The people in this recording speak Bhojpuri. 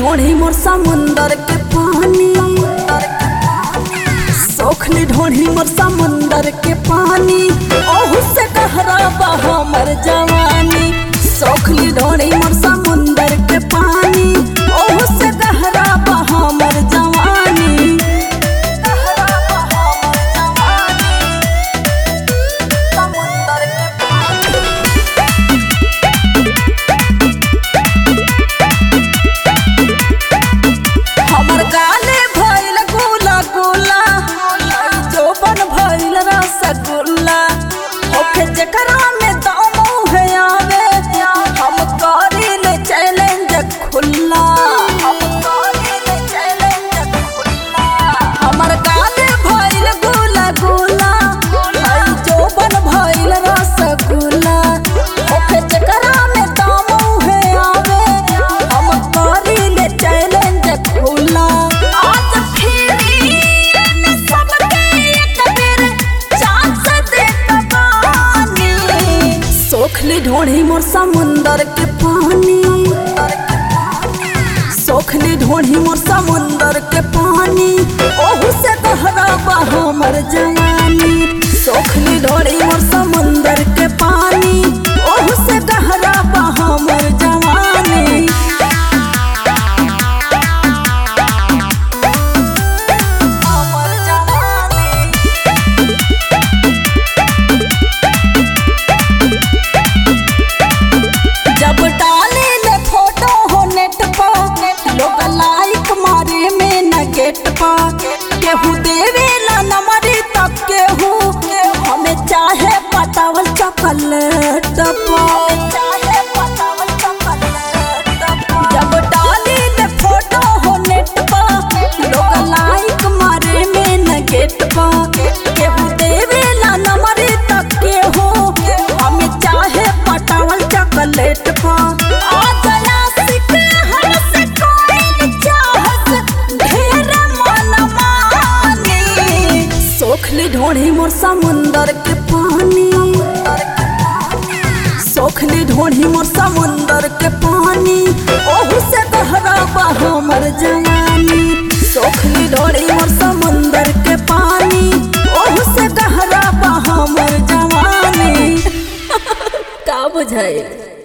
ढोढ़ी मोर समुंदर के पानी सोखली ढोढ़ी मोर समुंदर के पानी ओहू से गहरा बा हमर जवानी सोखली ढोढ़ी मोर समुंदर के पानी ओहू से गहरा बा हमर जवानी गहरा बा हमर जवानी समुंदर के पानी हमर गाले भइल गोला गोला जोबन भइल रसगुल्ला होखे जकरा में दम है आवे हम करिले चैलेंज खुल्ला हम करिले चैलेंज खुल्ला हमर गाले भइल गोला गोला जोबन भइल रसगुल्ला होखे जकरा में दम है आवे हम करिले चैलेंज खुला आज फिरी में सबके एक बेर चांस दे कबानी सोखली ढोढ़ी मोर समुंदर के पानी सोखली ढोढ़ी मोर समुंदर के पानी ओहू से गहरा बा हमर जवानी सोखली ढोढ़ी मोर समुंदर के पानी ओहू से गहरा बा हमर जवानी हमर जवानी जब डाले ले फोटो हो नेट पर लोग लाइक मारे में न गेट पर केहू देवे ला नंबरी तब केहू हमें चाहे पटावल चॉकलेट जब डाली ले फोटो हो नेट पर लोग लाइक मारे में न गेट पर केहू देवे ला नंबरी तब केहू हमें चाहे पटावल चॉकलेट पर आ गया सिक हमसे कोई चाहत ढेर मन मानी सोखली ढोढ़ी मोर समुंदर के पानी सोखली ढोढ़ी मोर समुंदर के पानी ओहू से गहरा बा हमर जवानी सोखली ढोढ़ी मोर समुंदर के पानी ओहू से गहरा बा हमर जवानी का बुझाई